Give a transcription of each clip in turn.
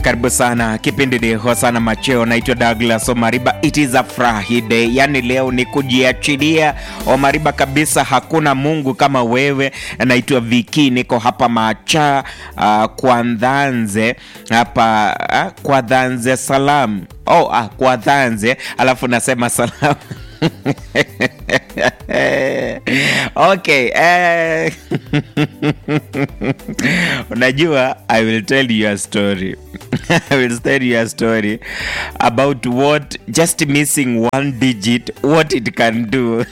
Karibu sana, kipindi ni Hosana Macheo. Naitwa Douglas Omariba. It is a Friday, yani leo ni kujiachilia Omariba kabisa, hakuna Mungu kama wewe. Naitwa Viki, niko hapa Macha uh, kwa Dhanze hapa uh, kwa Dhanze salam oh, uh, kwa Dhanze alafu nasema salam okay eh. unajua i will tell you a story i will tell you a story about what just missing one digit what it can do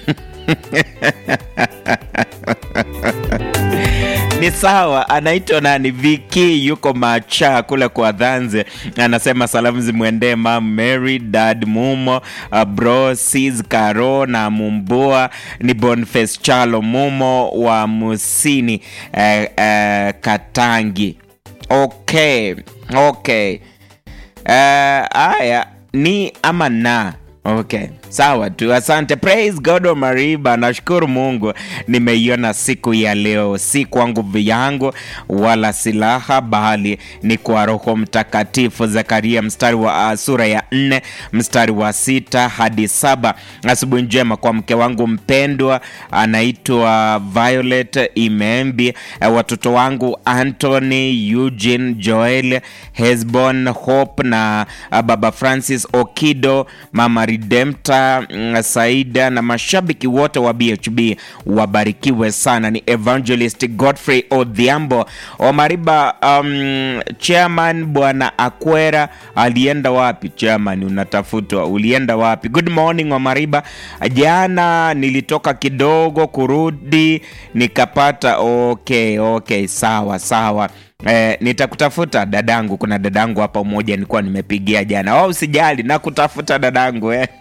ni sawa anaitwa nani viki yuko macha kule kwa dhanze anasema salamu zimwendee mam mary dad mumo uh, bro sis caro na mumbua ni bonface chalo mumo wa musini uh, uh, katangi okay okay haya uh, ni ama na okay sawa tu asante praise god omariba nashukuru mungu nimeiona siku ya leo si kwa nguvu yangu wala silaha bali ni kwa roho mtakatifu zekaria mstari wa uh, sura ya nne mstari wa sita hadi saba asubuhi njema kwa mke wangu mpendwa anaitwa violet imembi uh, watoto wangu antony eugene joel hesbon hope na uh, baba francis okido mama redempta mm, saida na mashabiki wote wa bhb wabarikiwe sana ni evangelist godfrey odhiambo omariba um, chairman bwana akwera alienda wapi chairman unatafutwa ulienda wapi good morning omariba jana nilitoka kidogo kurudi nikapata okay okay sawa sawa Eh, nitakutafuta dadangu kuna dadangu hapa mmoja nilikuwa nimepigia jana oh, usijali nakutafuta dadangu eh.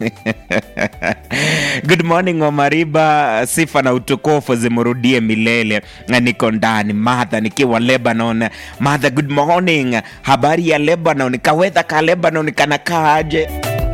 good morning omariba sifa na utukufu zimrudie milele Na niko ndani madha nikiwa lebanon madha good morning habari ya lebanon kawedha ka lebanon kanakaaje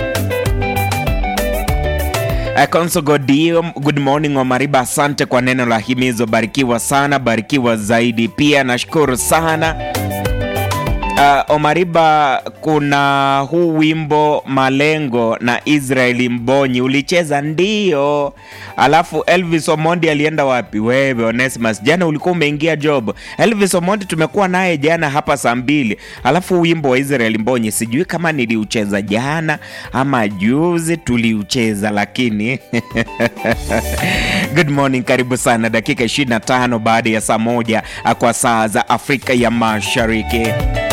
Konso Godio, good morning Omariba, asante kwa neno la himizo, barikiwa sana, barikiwa zaidi. Pia nashukuru sana uh, Omariba, kuna huu wimbo Malengo na Israeli Mbonyi ulicheza ndio, alafu Elvis Omondi alienda wapi? Wewe Onesimus, jana ulikuwa umeingia job. Elvis Omondi tumekuwa naye jana hapa saa mbili, alafu wimbo wa Israeli Mbonyi sijui kama niliucheza jana ama juzi tuliucheza, lakini good morning, karibu sana. Dakika 25 baada ya saa moja kwa saa za Afrika ya Mashariki.